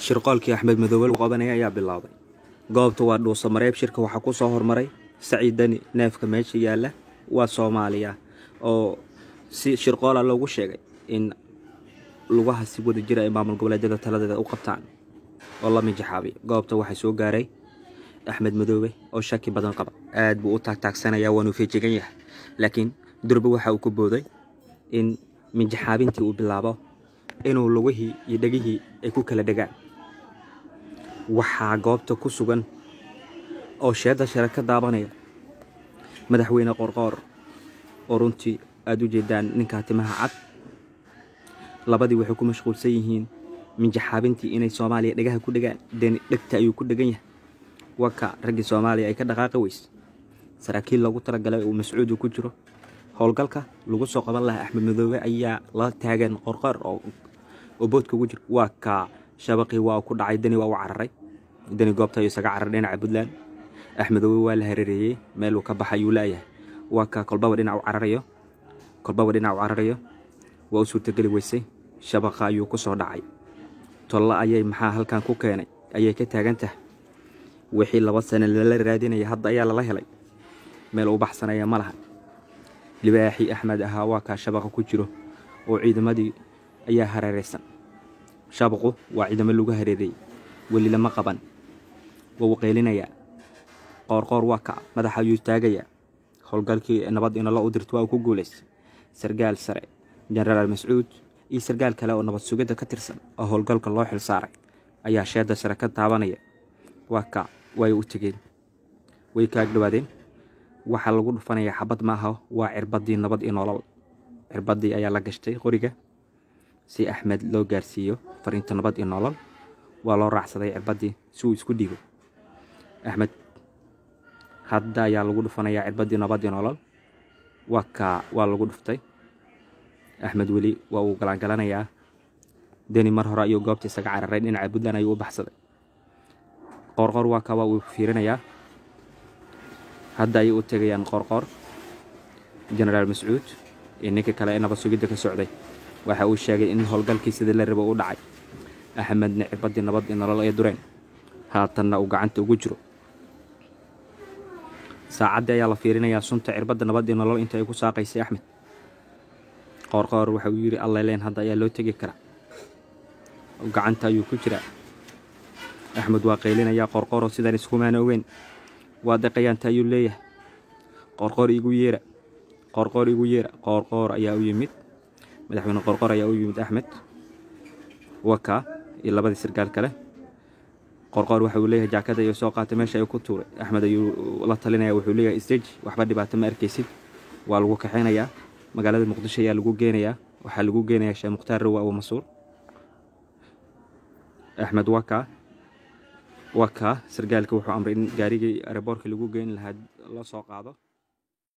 shirqoolkii axmed madoobe lagu qabanaya ayaa bilaabay goobta waa dhuuso mareeb shirka waxaa ku soo hormaray saciid dani neefka meesha yaalla waa soomaaliya oo si shirqoola loogu sheegay in lugaha si wada jira ay maamul goboleedyada taladeeda u qabtaan oo la minjaxaabiyo goobta waxaa soo gaaray axmed madoobe oo shaki badan qaba aad buu u taagtaagsanayaa waanu feejigan yahay laakiin durbe waxa uu ku booday in minjaxaabintii uu bilaabo inuu lugihii iyo dhegihii ay ku kala dhegaan waxaa goobta ku sugan oo sheedda share ka daabanaya madaxweyne qorqoor oo runtii aada u jeedaan ninkaa timaha cad labadii waxay ku mashquulsan yihiin minjaxaabintii inay soomaaliya dhegaha ku dhegaan deni dhegta ayuu ku dhegan yahay waka raggii soomaaliya ay ka dhaqaaqi weyse saraakiil loogu talagalay uu mascuudu ku jiro howlgalka lagu soo qaban lahaa axmed madoobe ayaa la taagan qorqoor oo boodka ugu jiro waa kaa shabaqii waa ku dhacay deni waa u cararay deni goobta ayuu isaga cararay dhinaca puntland axmedoobe waa la hareereeyey meeluu ka baxay ayuu laayahay waa kaa kolbaba dhinac u cararayo kolbaba dhinac u cararayo waa u suurtageli weysay shabaqa ayuu ku soo dhacay tolla ayay maxaa halkan ku keenay ayay ka taagan tahay wixii laba sane lala raadinaya hadda ayaa lala helay meel u baxsanaya ma laha libaaxii axmed ahaa waa kaa shabaqa ku jiro oo ciidamadii ayaa hareeraysan shabaqu waa ciidamo lagu hareereeyey weli lama qaban waa u qeylinayaa qoorqoor waa kaca madaxa ayuu taagayaa howlgalkii nabad inala u dirto waa uu ku guulaystay sargaal sare jenaraal mascuud iyo sargaal kale oo nabad sugidda ka tirsan oo howlgalka loo xil saaray ayaa sheedda sare ka taabanaya waa kac way u tegeen way kaag dhawaadeen waxaa lagu dhufanayaa xabad ma aha waa cirbaddii nabad iyo nolol cirbaddii ayaa la gashtay qoriga si axmed loo gaarsiiyo fariinta nabad iyo nolol waa loo raacsaday cirbaddii si uu isku dhiibo axmed hadda ayaa lagu dhufanayaa cirbaddii nabad iyo nolol waa kaa waa lagu dhuftay axmed weli waa uu galaangalanayaa deni mar hore ayuu goobta isaga cararay dhinaca puntland ayuu u baxsaday qoorqoor waa kaa waa uu fiirinayaa hadda ayay u tegayaan qoorqoor jenaraal mascuud iyo ninka kale ee nabad sugidda ka socday waxa uu sheegay in howlgalkii sidii la rabo u dhacay axmedna cirbaddii nabad iyo nolol ay dureen haatanna uu gacanta ugu jiro saacaddii ayaa la fiirinayaa sunta cirbadda nabad iyo nolol inta ay ku saaqaysay axmed qoorqoor waxa uu yidhi alleyleen hadda ayaa loo tegi karaa gacanta ayuu ku jiraa axmed waa qaylinayaa qoorqooroo sidaan iskumaana ogeyn waa deqayaanta ayuu leeyahay qoorqoor igu yeera qoorqoor igu yeera qoorqoor ayaa u yimid madaxweyne qoorqoor ayaa u yimid axmed waka iyo labadii sargaal kale qorqoor waxa uu leeyahay jaakada ayuu soo qaatay meesha ayuu ku tuuray axmed ayuu la talinaya wuxuu leeyahay stage waxba dhibaato ma arkaysid waa lagu kaxaynayaa magaalada muqdisho ayaa lagu geenayaa waxaa lagu geenayaa sheekh mukhtaar rowa abu masuur axmed waka waka sargaalka wuxuu amray in gaarigii aeroboorka lagu geyn lahaa la soo qaado